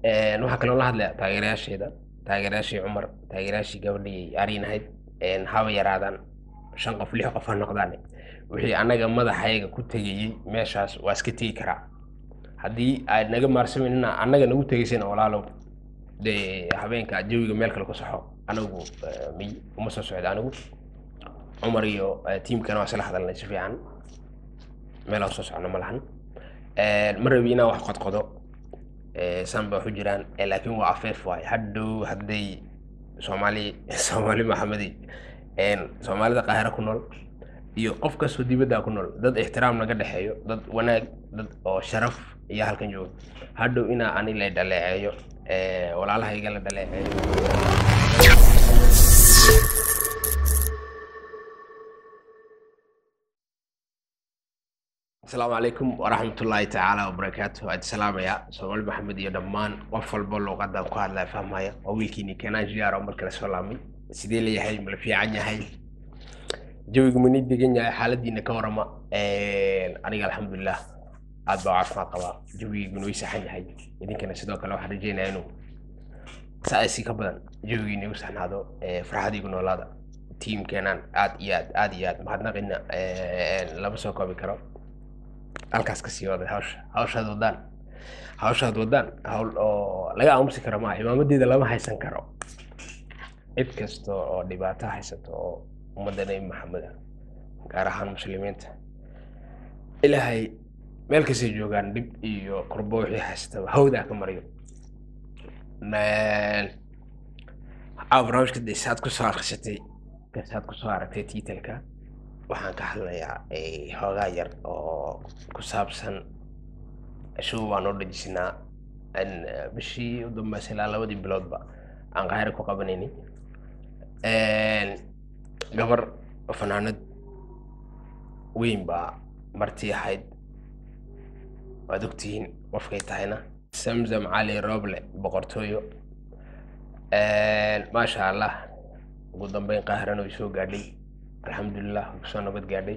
waxaa kaloo la hadlaya taageerayaasheeda taageerayaashii cumar taageerayaashii gabadhii ariin ahayd haba yaraadaan shan qof lix qof ha noqdaan wixii annaga madaxayaga ku tegayey meeshaas waa iska tegi karaa haddii aad naga maarsamayna annaga nagu tegaysayna walaalow dee habeenka jawiga meel kale ku saxo anigu miy uma soo socda anigu cumar iyo tiimkana waa isla hadalnay si fiican meel aan soo socno ma lahan ma rabi inaan wax qodqodo san ba waxu jiraan laakiin waa afeef waay hadhow hadday soomaali soomaali maxamedi soomaalida qaahira ku nool iyo qof kastoo dibadda ku nool dad ixtiraam naga dhexeeyo dad wanaag dad oo sharaf iyo halkan joogo hadhow inaa ani la dhaleeceeyo walaalahayga la dhaleeceeyo asalaamu calaykum waraxmatullaahi tacaala wabarakaatu waad salaamaya soomaali maxamed iyo dhammaan qof walba luuqadan ku hadlaya fahmaya waa wiilkiini kenaan jiyaar oo markale soo laamay sidee leeyahay mala fiican yahay jawigu mani degan yahay xaaladiina ka warama aniga alxamdulilah aad baa caafimaad qabaa jawigiiguna way saxan yahay idinkana sidoo kale waxaan rajeynaya inuu saasi ka badan jawigiina igu saxnaado farxadiigu noolaada tiimkeenaan aad iyo aad aad iyo aad mahadnaqina lama soo koobi karo halkaas ka sii waday hawsha hawshaad wadaan hawshaad wadaan hawl oo laga aamusi karo maa imaamadeeda lama haysan karo cid kasta oo dhibaato haysato oo ummadda nebi maxamed ah gaar ahaan muslimiinta ilaahay meel kastay joogaan dhib iyo kurbo wixii haystaba hawdaa ka mariyo caawa barnaamijka de saad kusoo akhrisatay saad kusoo aragtay tiitalka waxaan ka hadlayaa hoogaa yar oo ku saabsan show baan oo dhajisinaa bishii u dambeysay ilaa labadii biloodba aan qaahira ku qabanayni gabar fanaanad weyn baa martii ahayd waad ogtihiin qofkay tahayna samsam cali roble boqortooyo maasha allah ugu dambeyn qaahirana way soo gaadhay alxamdulilah way kusoo nabad gaadhay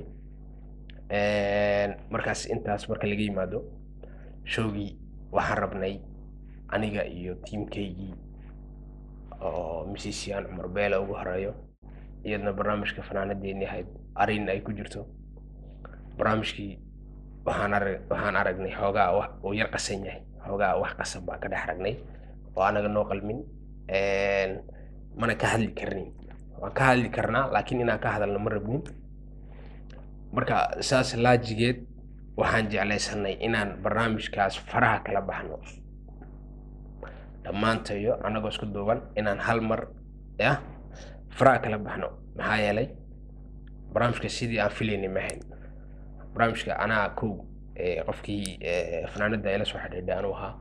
markaas intaas marka laga yimaado showgii waxaan rabnay aniga iyo tiimkaygii oo misisian cumar beela ugu horeeyo iyadna barnaamijka fanaanadeeni ahayd arin ay ku jirto barnaamijkii waxaan arag waxaan aragnay xoogaa wax uu yar qasan yahay xoogaa wax qasan baan ka dhex aragnay oo anaga noo qalmin mana ka hadli karnin waan ka hadli karnaa laakiin inaan ka hadalno ma rabnin marka saas laajigeed waxaan jeclaysanay inaan barnaamijkaas faraha kala baxno dhammaantayo annagoo isku duuban inaan hal mar yah faraha kala baxno maxaa yeelay barnaamijka sidii aan filaynay ma ahayn barnaamijka anaa kow qofkii fanaanada ila soo xidhiidhay anuu ahaa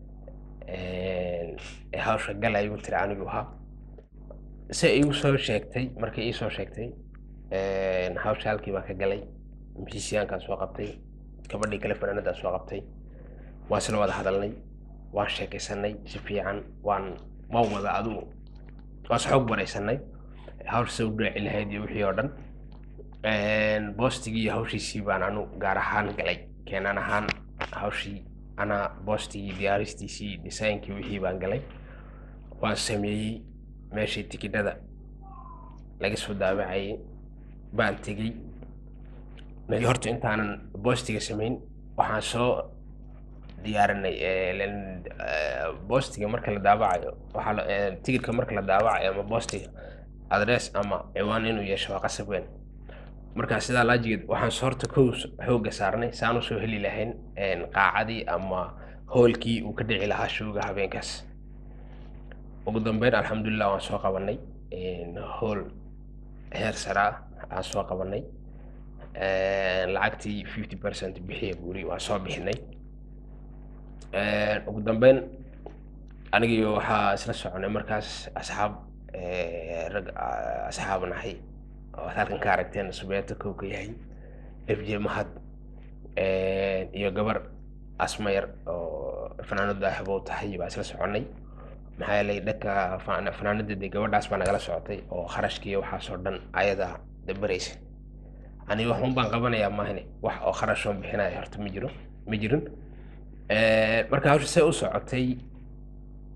hawsha gal ay igu tiri anigu ahaa se igu soo sheegtay markay ii soo sheegtay hawsha halkii baan ka galay misisiyaankaan soo qabtay gabadhii kale fanaanadaan soo qabtay waan isla wada hadalnay waan sheekaysanay si fiican waan waan wada adugu waan isxoog baraysanay hawsha se u dhaaci lahayd iyo wixii oo dhan boostigii iyo hawshiisii baan anu gaar ahaan galay keenan ahaan hawshii anaa boostigii diyaaristiisii designkii wixii baan galay waan sameeyey meeshii tikidhada laga soo daabacayay baan tegey magi horta intaanan boostiga samayn waxaan soo diyaarinay boostiga marka la daabacayo waxaa tigidhka marka la daabacayo ama boostiga adress ama ciwaan inuu yeesho waa qasab weyn markaa sidaa laajigeed waxaan soo horta kow xoogga saarnay saan usoo heli lahayn qaacadii ama hoolkii uu ka dhici lahaa showga habeenkaas ugu dambeyn alxamdulilah waan soo qabanay hool heer sare ah aan soo qabanay lacagtii fifty percent bixiya guri waan soo bixinay ugu dambeyn anigiyo waxaa isla soconay markaas asxaab rag asxaab nahay oo ad halkan ka aragteen subeeta kow ka yahay f j mahad iyo gabar asmayar oo fanaanadu axbow tahay baa isla soconay maxaa yeelay dhanka fanaanada dee gabadhaas baa nagala socotay oo kharashkii waxaasoo dhan ayadaa dabaraysa ani waxun baan qabanayaa maahne wax oo kharashoon bixinaya horta ma jiro ma jirin marka hawsha see u socotay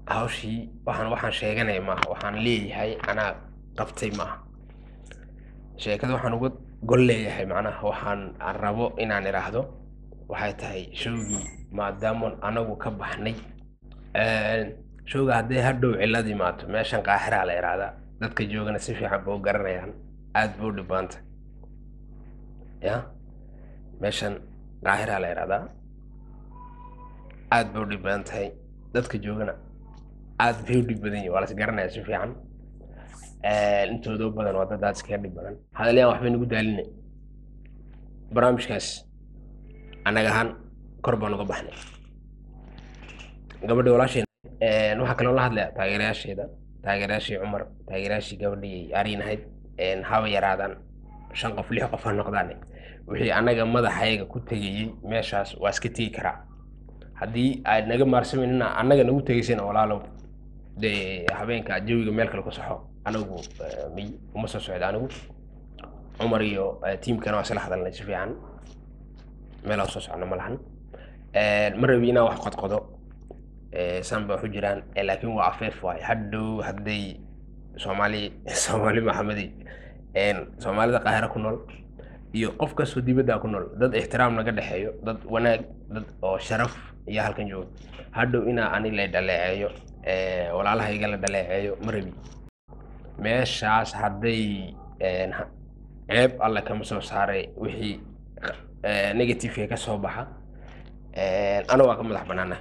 hawshii waxaan waxaan sheeganaya maaha waxaan leeyahay anaa qabtay maaha sheekada waxaan uga gol leeyahay macnaha waxaan aan rabo inaan idhaahdo waxay tahay showgii maadaama anagu ka baxnay showga hadday hadhow cillad imaato meeshan qaaxiraa la idhaahdaa dadka joogana si fiican ba u garanayaan aad ba u dhibaanta ya meeshan qaaxiraa la idhaahdaa aad ba u dhib badan tahay dadka joogana aad bay u dhib badan yihin waa las garanaya si fiican intooda badan waa dad aad iskaga dhib badan hadalyaan waxbay nagu daaline barnaamijkaas annaga ahaan kor baan uga baxnay gabadhii walaasheena waxaa kaloo la hadlaya taageerayaasheeda taageerayaashii cumar taageerayaashii gabadhii ariin ahayd haba yaraadaan shan qof lix qof ha noqdaan wixii annaga madaxayaga ku tegayey meeshaas waa iska tegi karaa haddii aad naga maarsamayna annaga nagu tegaysana walaalow dee habeenka jawiga meel kale ku saxo anagu miy uma soo socda anigu cumar iyo tiimkana waa isla hadalnay si fiican meel aan soo socno ma lahan ma rabi inaan wax qodqodo san ba waxu jiraan laakiin waa afeef waay hadhow hadday soomaali soomaali maxamedi soomaalida qaahira ku nool iyo qof kastoo dibadda ku nool dad ixtiraam naga dhexeeyo dad wanaag dad oo sharaf iyo halkan jooga hadhow inaa ani la dhaleeceeyo walaalahayga la dhaleeceeyo ma rabi meeshaas hadday ceeb alle kama soo saaray wixii negativeka ka soo baxa ana waa ka madax banaana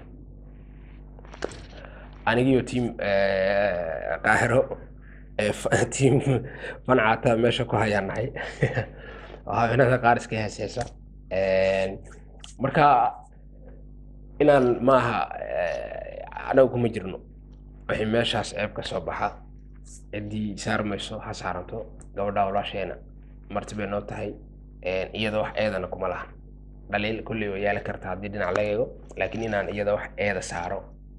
anigiyo tiam qaahiro tiam fancata meesha ku hayaan nahay haweenada qaar iska heeseysa marka inaan maaha anagu kuma jirno wixii meeshaas ceeb ka soo baxa ciddii saarmayso ha saaranto gabadha walaasheena marti bay noo tahay iyada wax eedana kuma lahan dhaliil kulley way yaali karta haddii dhinac laga eego laakiin inaan iyada wax eeda saaro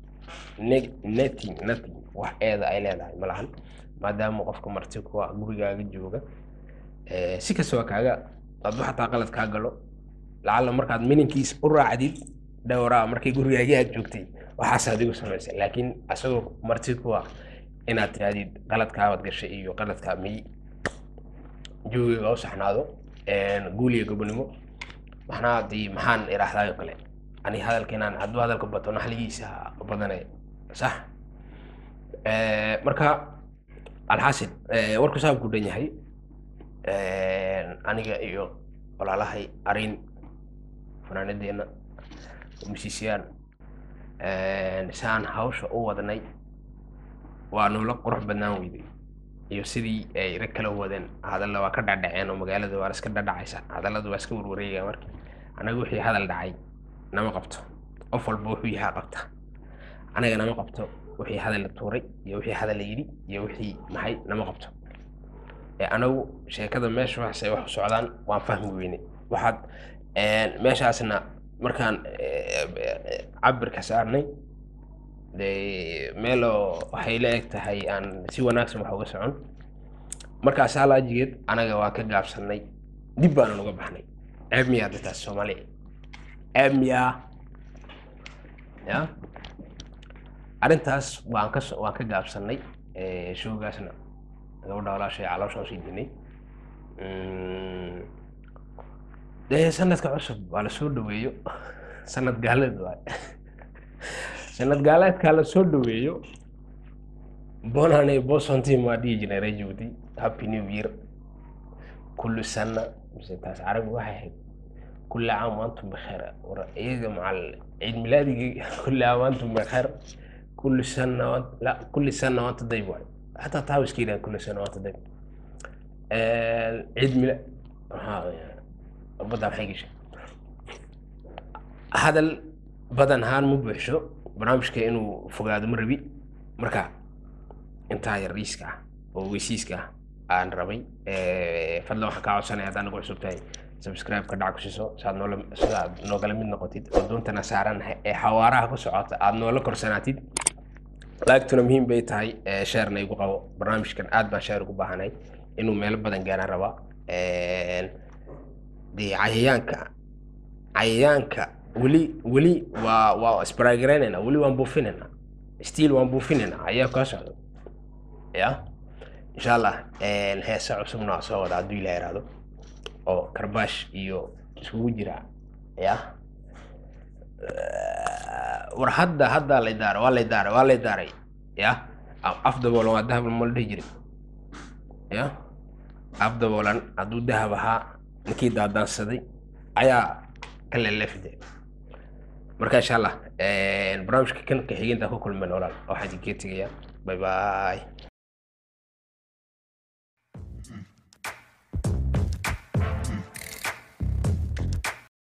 netting nothing wax eeda ay leedahay ma lahan maadaama qofka marti kuwa gurigaaga jooga si kastaba kaaga hadduu xataa qalad kaa galo lacalla markaad mininkiis u raacdid dhowraa markay gurigaagii aad joogtay waxaasaad igu samaysay laakiin asagoo marti kuwa inaad tirahdid qaladkaabaad gashay iyo qaladkaa miy joogiga u saxnaado guul iyo gobonimo maxnaa dii maxaan idhaahdayo kale ani hadalkeenaan hadduu hadalka bato naxligiisa badanay sax marka alxaasil warku saab ku dhan yahay aniga iyo walaalahay arin fanaanadeena musisiyaan saan hawsha u wadnay waa noola qurux badnaan weyday iyo sidii ay rag kala wadeen hadalla waa ka dhadhaceen oo magaalada waa iska dhadhacaysa hadallada waa iska warwareegaya marka anaga wixii hadal dhacay nama qabto qof walba wuxuu yahaa qabta anaga nama qabto wixii hadal la tuuray iyo wixii hadal la yidhi iyo wixii maxay nama qabto anagu sheekada meesha waxay wax u socdaan waan fahmi weyne waxaad meeshaasna markaan cabirka saarnay dee meeloo waxay la eg tahay aan si wanaagsan wax uga socon markaas halaajigeed anaga waan ka gaabsanay dib baanan uga baxnay ceeb miyaa dadkaas soomaaliya ceeb miyaa ya arrintaas waan ka waan ka gaabsanay showgaasna gabadha walaashay caloosha usii dinay dee sanadka cusub waa lasoo dhaweeyo sanad gaaleed waay sanad gaaleedkaa lasoo dhaweeyo bonane bosontim waa dhihi jiray reer jabuuti happy new year kullu sana mise taas carabi waxay ahayd kulli caam waantum bikheer war iyaga macal ciid milaadigii kulli caam waantum bikheer kulli sana la kulli sana waanta dayb waay حتى تاوس كذا كل سنوات دق عيد ميلاد بدل حقيقة هذا بدن هان مو بحشو برنامج كأنه فقاد مربي مركا انت هاي الريسكا وويسيسكا aan rabay fadlan waxaan kaa codsanaya haddaan nagu cusub tahay subscribe ka dhac ku siiso saad noola sidaad noogala mid noqotid oo doontana saaran ee xawaaraha ku socota aad noola korsanaatid laagtuna muhiim bay tahay sheerna igu qabo barnaamijkan aad baan sheer ugu baahanay inuu meelo badan gaaraan rabaa dee cayayaanka cayayaanka weli weli waa waa isbaraagareynaynaa weli waan buufinayna stiil waan buufinayna ayaa kaa socda ya insha allah heesa cusubna waa soo wada hadduu ilaha iraado oo karbaash iyo iskugu jira ya war hadda hadda lay daaray waa lay daaray waa lay daaray ya af daboolan waa dahab ma la dhihi jiray ya af daboolan hadduu dahab ahaa ninkii daadaansaday ayaa ka leleefide marka insha allah barnaamijka kan ka xigeentaa ku kulmeen walaal waxaa idinkaga tegayaa bye bye